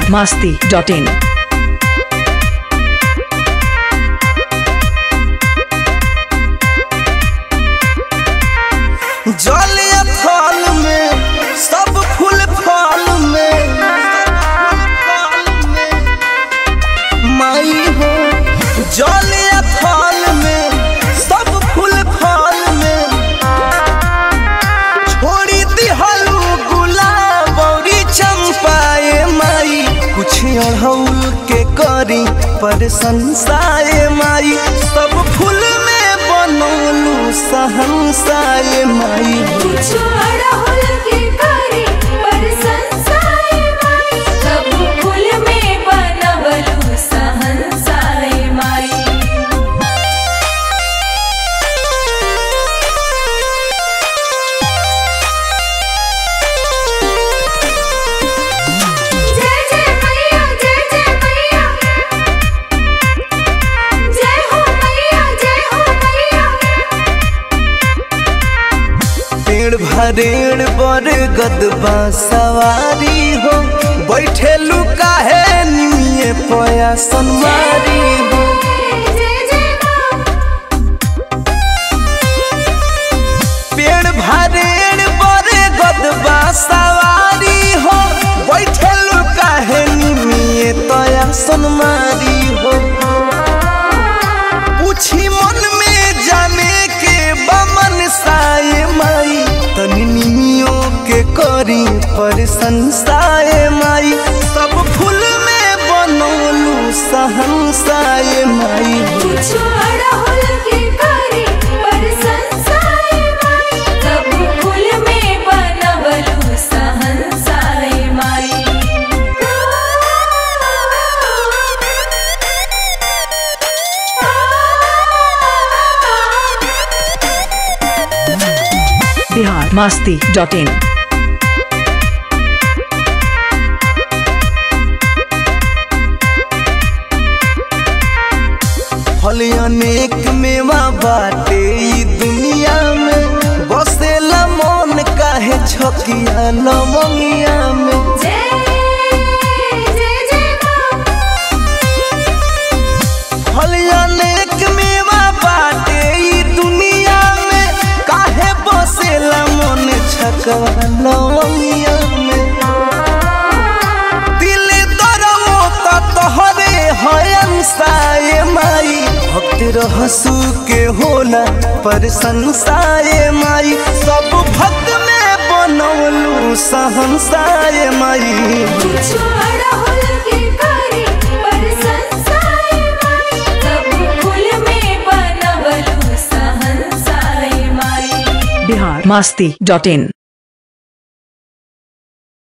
Bihar Masti dot इन जल थल में सब फूल फल में माई हो जल थल में सब फूल फल में छोड़ी दिहलू गुलाब औरी चंपाए माई कुछ अढ़ौल के करी पर संसाए माई सब फूल में बनौलू सहनसाए माई कुछ अड़हुल के करे पर संसाय माई सब फूल में बनवलु सहनसाय माई जय जय मैया जय जय मैया जय हो मैया जय हो मैया पेड़ भरेड़ बर गदबा सवारी हो बैठे लुका है निमिये पया सनमारी हो जय जय माँ पेड़ भरेड़ बर गदबा सवारी हो बैठे लुका है निमिये तया सनमारी हो पूछी मन में जाने के बमन साए माई तनी निमियों के करी पर संसाए माई सब फूल में बनौलू सहनसाए माई कुछ अड़हुल के करे पर संसाय माई सब फूल में बनवलु सहनसाय माई बिहार मास्ती डॉट इन फल अनेक मेवा बाटे ई दुनिया में बसेला मन काहे छकिया लमंगिया में जय जय जय माँ फल अनेक मेवा बाटे ई दुनिया में काहे बसेला मन छकवा लमंगिया में दिल दरवो त तोहरे हयन साए माई भक्त रहसू के होला पर संसाए माई सब भक्त में बनौलू सहनसाए माई कुछ अड़हुल के करे पर संसाय माई सब फूल में बनवलु सहनसाय माई बिहार मास्ती डॉट इन